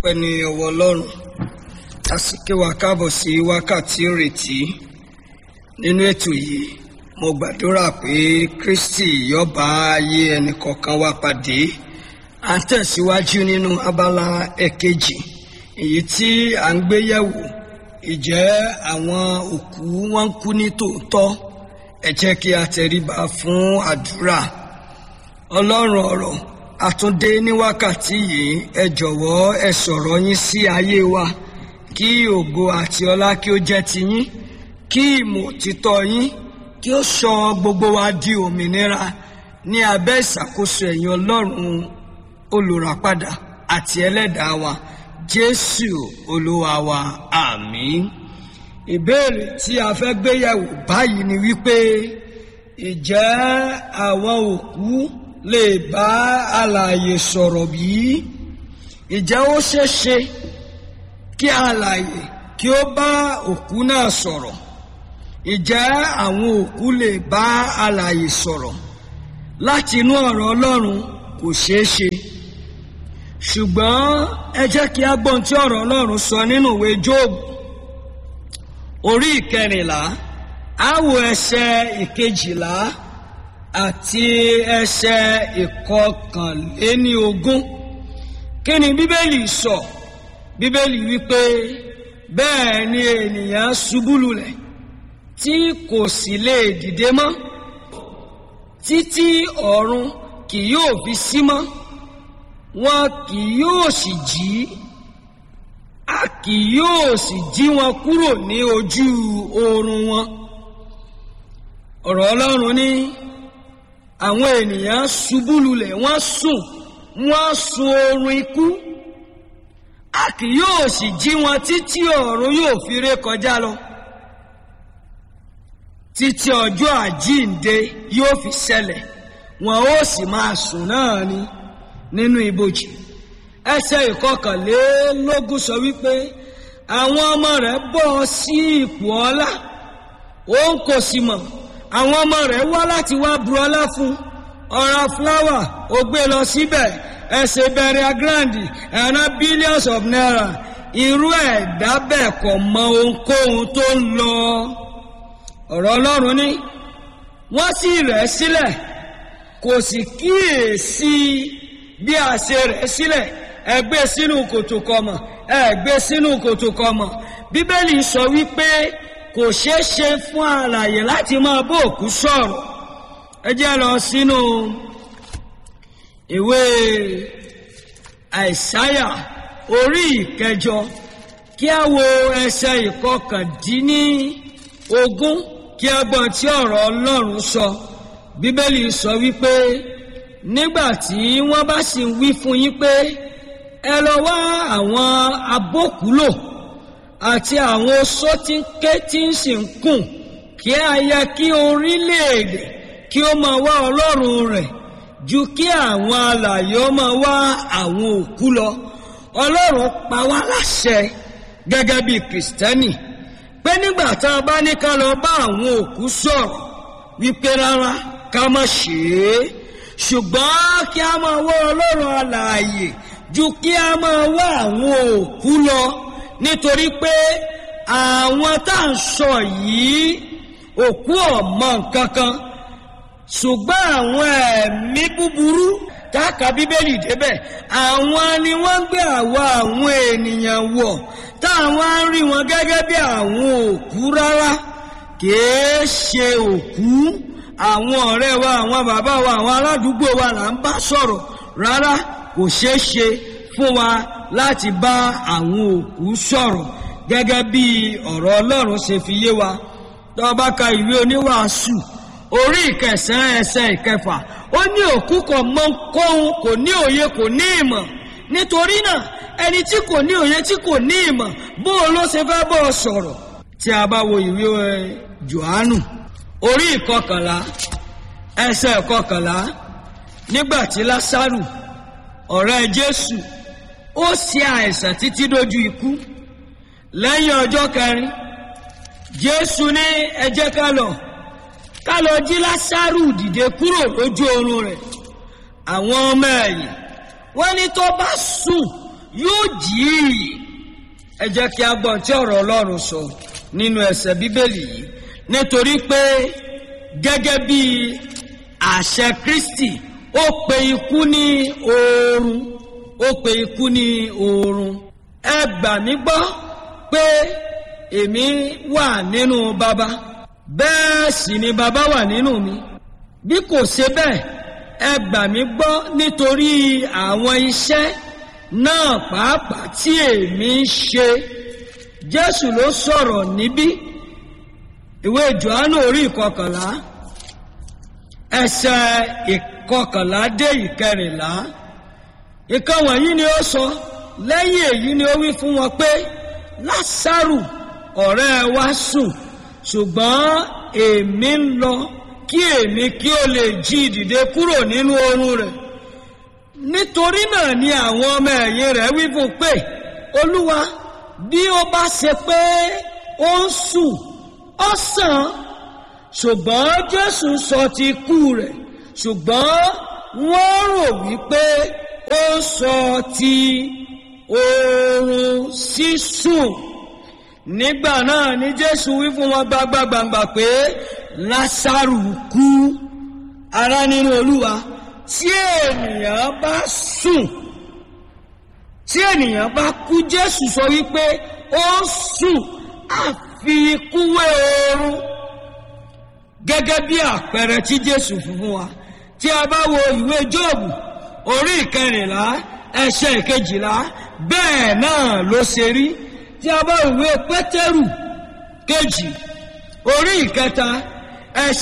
ọpẹ́ ní ọwọ́ ọlọ́run a sì ké wa káàbọ̀ sí wákàtí ìrètí nínú ètò yìí mo gbàdúrà pé kristi yóò bá ayé ẹnìkọ̀ọ̀kan wa pàdé à ń tẹ̀síwájú nínú abala ẹ̀kejì èyí tí à ń gbé yẹ̀wò ìjẹ́ àwọn òkú wọn ń kú ní tòótọ́ ẹ jẹ́ kí a tẹríba fún àdúrà ọlọ́run ọ̀rọ̀ àtúndé ní wákàtí yìí ẹ jọ̀wọ́ ẹ sọ̀rọ̀ yín sí ayé wa kí ògo àti ọlá kí ó jẹ́ ti yín kí ìmọ̀ òtítọ́ yín kí ó sọ gbogbo wa di òmìnira ní abẹ́ ìṣàkóso ẹ̀yin ọlọ́run olùràpadà àti ẹlẹ́dàá wa jésù olúwa wa àmín ìbéèrè tí a fẹ́ gbéyẹ̀wò báyìí ni wípé ìjẹ́ àwọn òkú lè bá alààyè sọ̀rọ̀ bí? ìjẹ́ ó ṣeéṣe kí alààyè kí ó bá òkú náà sọ̀rọ̀ ìjẹ́ àwọn òkú lè bá alààyè sọ̀rọ̀ láti inú ọ̀rọ̀ ọlọ́run kò ṣeé ṣe ṣùgbọ́n ẹ jẹ́ kí a gbọ́n tí ọ̀rọ̀ ọlọ́run sọ nínú ìwé jóòbù orí ìkẹrìnlá á wo ẹsẹ̀ ìkejìlá àti ẹsẹ̀ ìkọkànléní ogún kí ni bíbélì sọ bíbélì wípé bẹ́ẹ̀ ni ènìyàn ṣubú lulẹ̀ tí kò sì lè dìde mọ́ títí ọ̀run kì yóò fi sí mọ́ wọn kì yóò sì jí a kì yóò sì jí wọn kúrò ní ojú oorun wọn ọ̀rọ̀ ọlọ́run ní àwọn ènìyàn ṣubú lulẹ̀ wọ́n sùn wọ́n sun oorun ikú a kì yóò sì jí wọn títí ọ̀run yóò fi ré kọjá lọ títí ọjọ́ àjíǹde yóò fi ṣẹlẹ̀ wọn ó sì máa sùn náà ni nínú ibojì ẹsẹ̀ ìkọkànlélógún sọ wípé àwọn ọmọ rẹ̀ bọ́ sí ipò ọlá òun kò sì mọ̀ àwọn ọmọ rẹ̀ wá láti wá bu ọlá fún ọ̀rá fúláwà ó gbé lọ síbẹ̀ ẹsẹ̀ bẹ̀rẹ̀ agrandi ẹ̀rọ billions of naira irú ẹ̀dá bẹ́ẹ̀ kò mọ ohunkóhun tó ń lọ ọ̀rọ̀ ọlọ́run ní wọ́n sì rẹ̀ sílẹ̀ kò sì kíyèsí bí a ṣe rẹ̀ sílẹ̀ ẹ gbé sínú kòtò kọmọ ẹ gbé sínú kòtò kọmọ bíbélì sọ wípé kò ṣeé ṣe fún alàyè láti máa bó òkú sọ̀rọ̀ ẹ jẹ́ lọ sínú ìwé àìsáyà orí ìkẹjọ kí a wo ẹsẹ̀ ìkọkàndínní ogún kí a gbọ́n tí ọ̀rọ̀ ọlọ́run sọ bíbélì sọ wípé nígbà tí wọ́n bá sì ń wí fún yín pé ẹ lọ wá àwọn abókùúlò àti àwọn oṣó tí ń ké tí ń sì ń kùn kí a yẹ kí orílẹ̀-èdè kí ó máa wá ọlọ́run rẹ̀ ju kí àwọn alààyè ó máa wá àwọn òkú lọ ọlọ́run pa wá láṣẹ gẹ́gẹ́ bí kìrìsìtẹ́nì pé nígbà tá a bá ní ká lọ bá àwọn òkú sọ̀rọ̀ wípé rárá ká má ṣe é ṣùgbọ́n kí a máa wá ọlọ́run alààyè ju kí a máa wá àwọn òkú lọ nítorí pé àwọn tá à ń sọ yìí òkú ọ̀mọ nǹkan kan ṣùgbọ́n àwọn ẹ̀mí búburú táàkà bíbélì débẹ̀ àwọn ni wọ́n ń gbé àwa àwọn ènìyàn wọ̀ táwọn á rí wọn gẹ́gẹ́ bí àwọn òkú rárá kìí ṣe òkú àwọn ọ̀rẹ́ wa àwọn bàbá wa àwọn aládùúgbò wa là ń bá sọ̀rọ̀ rárá kò ṣeé ṣe fún wa láti bá àwọn òkú sọ̀rọ̀ gẹ́gẹ́ bí ọ̀rọ̀ ọlọ́run ṣe fi yé wa tó bá ka ìwé oníwàásù orí ìkẹsàn-án ẹsẹ̀ ìkẹfà ó ní òkú kò mọ kóhun kò ní òye kò ní ìmọ̀ nítorí náà ẹni tí kò ní òye tí kò ní ìmọ̀ bó o ló ṣe fẹ́ bọ́ ọ sọ̀rọ̀ tí a bá wo ìwé johannu orí ìkọkànlá ẹsẹ̀ ìkọkànlá nígbà tí lásàrù ọ̀rẹ́ jésù ó ṣe àìsàn títí dójú ikú lẹ́yìn ọjọ́ kẹrin jésù ní ẹ jẹ́ ká lọ ká lọ jí lásàrù dìde kúrò lójú oorun rẹ̀ àwọn ọmọ ẹ̀yìn wọ́n ní tó bá sùn yóò jí i ẹ jẹ́ kí a gbọ́n tí ọ̀rọ̀ ọlọ́run sọ nínú ẹsẹ̀ bíbélì yìí nítorí pé gẹ́gẹ́ bí àṣẹ kristi ó pe ikú ní oorun ó pe ikú ní oorun ẹ gbà mí gbọ́ pé èmi wà nínú baba bẹ́ẹ̀ sì ni baba wà nínú mi bí kò ṣe bẹ́ẹ̀ ẹ gbà mí gbọ́ nítorí àwọn iṣẹ́ náà pàápàá tí èmi ń ṣe jésù ló sọ̀rọ̀ níbí ìwé johannu orí ìkọkànlá ẹsẹ̀ ìkọkànlá dé ìkẹrìnlá ìkan wọ̀nyí ni ó sọ lẹ́yìn èyí ni ó wí fún wọn pé lásàrù ọ̀rẹ́ wa sùn ṣùgbọ́n èmi ń lọ kí èmi kí ó lè jí dìde kúrò nínú oorun rẹ̀ nítorí náà ni àwọn ọmọ ẹ̀yìn rẹ̀ wí fún pé olúwa bí ó bá ṣe pé ó ń sùn ó sàn ṣùgbọ́n jésù sọ ti kú rẹ̀ ṣùgbọ́n wọ́n rò wípé ó sọ ti oorun sísùn nígbà náà ni jésù wí fún wọn gbangba-gbangba pé lásàrù kú ará nínú olúwa tí ènìyàn bá sùn tí ènìyàn bá kú jésù sọ wípé ó sùn àfi ikú wé oorun gẹ́gẹ́ bí àpẹẹrẹ tí jésù fún fún wa tí a bá wo ìwé jóòbù orí ìkẹrìnlá ẹsẹ̀ ìkejìlá bẹ́ẹ̀ náà ló ṣe rí tí a bá ìwé pétérù kejì orí ìkẹta ẹsẹ̀.